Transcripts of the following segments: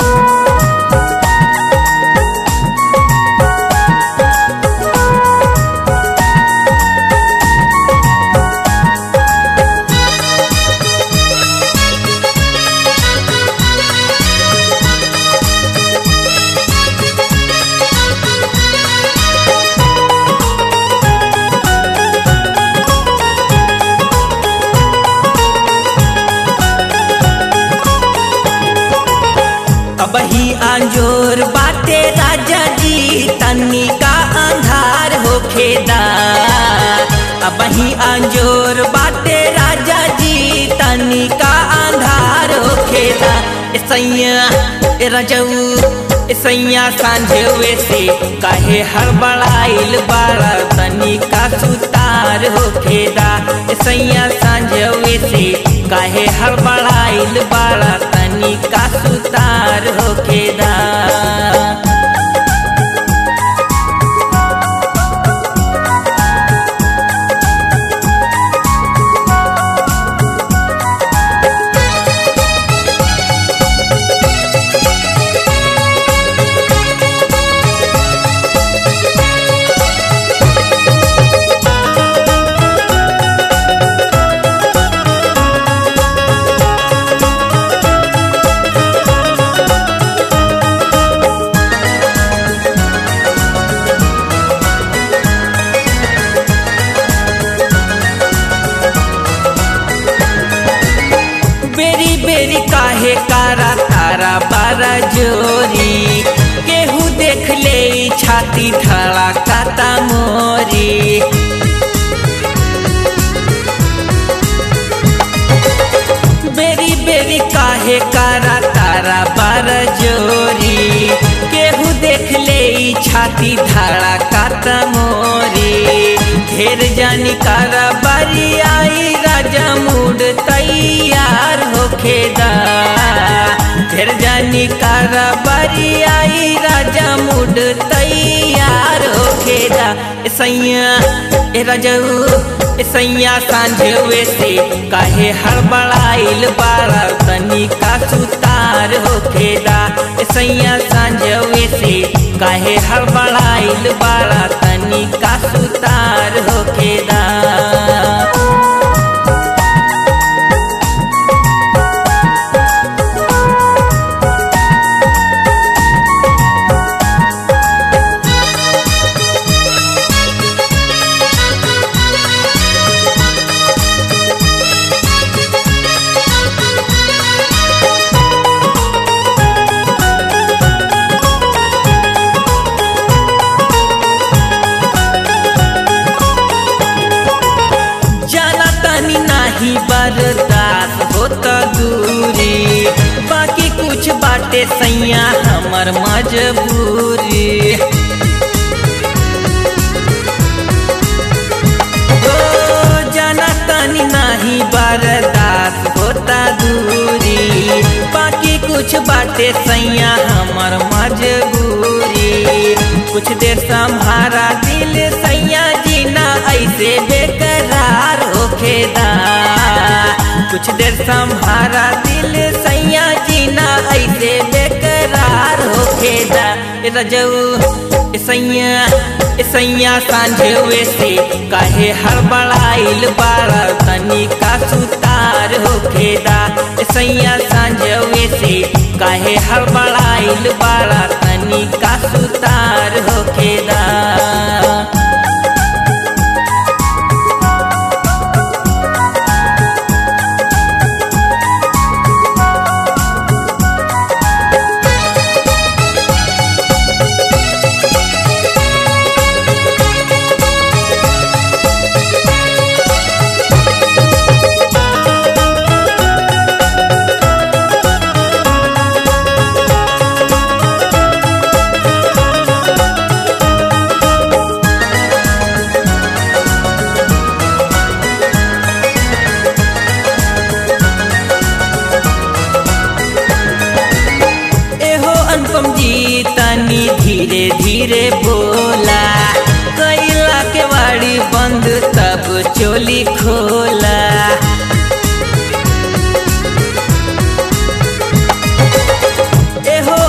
अब ही अंजोर बाटे राजा जी तनी का अंधार होखेदा अब ही अंजोर बाटे राजा जी तनी का अंधार होखेदा ए सैया ए रजऊ ए सैया सांझे से काहे हड़बड़ाइल बाड़ा तनी का सुतार होखेदा ए सैया सांझे से काहे हड़बड़ाइल बाड़ा तनी का सुतार होखेदा बेरी बेरी काहे कारा तारा बारा जोरी केहू देख ले ई छाती धड़ा काता मोरी बेरी बेरी काहे कारा तारा बारा जोरी केहू देख ले ई छाती धड़ा काता मोरी ढेर जानी कारा बारी आई राजा मूड तैयार होखेदा ढेर जानी कारा बारी आई राजा मूड तैयार होखेदा ए सैया ए राजाऊ ए सैया सांझे से काहे हड़बड़ाइल बाड़ा तनी का सुतार होखेदा ए सैया सांझे से काहे हड़बड़ाइल बाड़ा तनी का सुतार होखेदा जाना तनी नाही बर्दाश्त होता दूरी बाकी कुछ बाटे सैया हमर मजबूरी ओ जाना तनी नाही बर्दाश्त होता दूरी बाकी कुछ बाटे सैया हमर मजबूरी कुछ देर संभारा दिल सैया जीना ऐसे बेकरार होखेदा कुछ देर संभारा दिल सैया जीना ऐसे बेकरार होखेदा ए रजऊ ए सैया ए सैया सांझे से काहे हड़बड़ाइल बाड़ा तनी का सुतार होखेदा ए सैया सांझे से काहे हड़बड़ाइल बाड़ा तनी का सुतार होखेदा धीरे धीरे बोला कैला के वाड़ी बंद तब चोली खोला एहो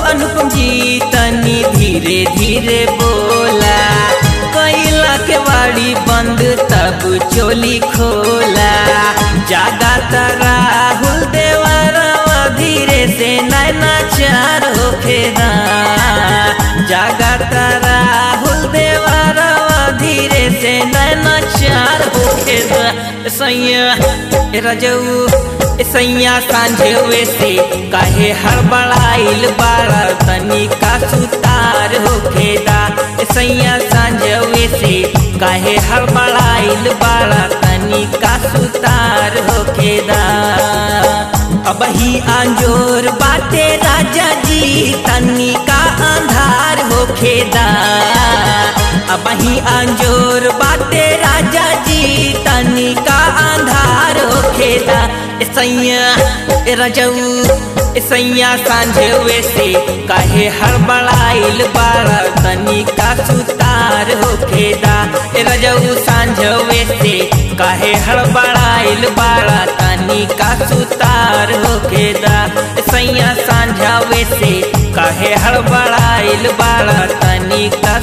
धीरे धीरे बोला कैला के बाड़ी बंद तब चोली खोला जागा राहुल देवरवा धीरे से नैना चार होखेदा जागा राहुल देवरवा धीरे से नैना चार होखेदा सैया रजऊ सैया सांझे से काहे हड़बड़ाइल बाड़ा तनी का सुतार होखेदा सैया सांझे से काहे हड़बड़ाइल बाड़ा तनी का सुतार होखेदा अब ही आंजोर बाटे राजा जी तनी का अंधार होखेदा अब ही आंजोर बाटे राजा जी तनी का अंधार होखेदा सैया रजऊ सैया सांझे से काहे हड़बड़ाइल बाड़ा तनी का सुतार होखेदा रजऊ सांझे से काहे हड़बड़ाइल बाड़ा तनी का सुतार होखेदा सैया सांझावे से काहे हड़बड़ाइल बाड़ा तनी का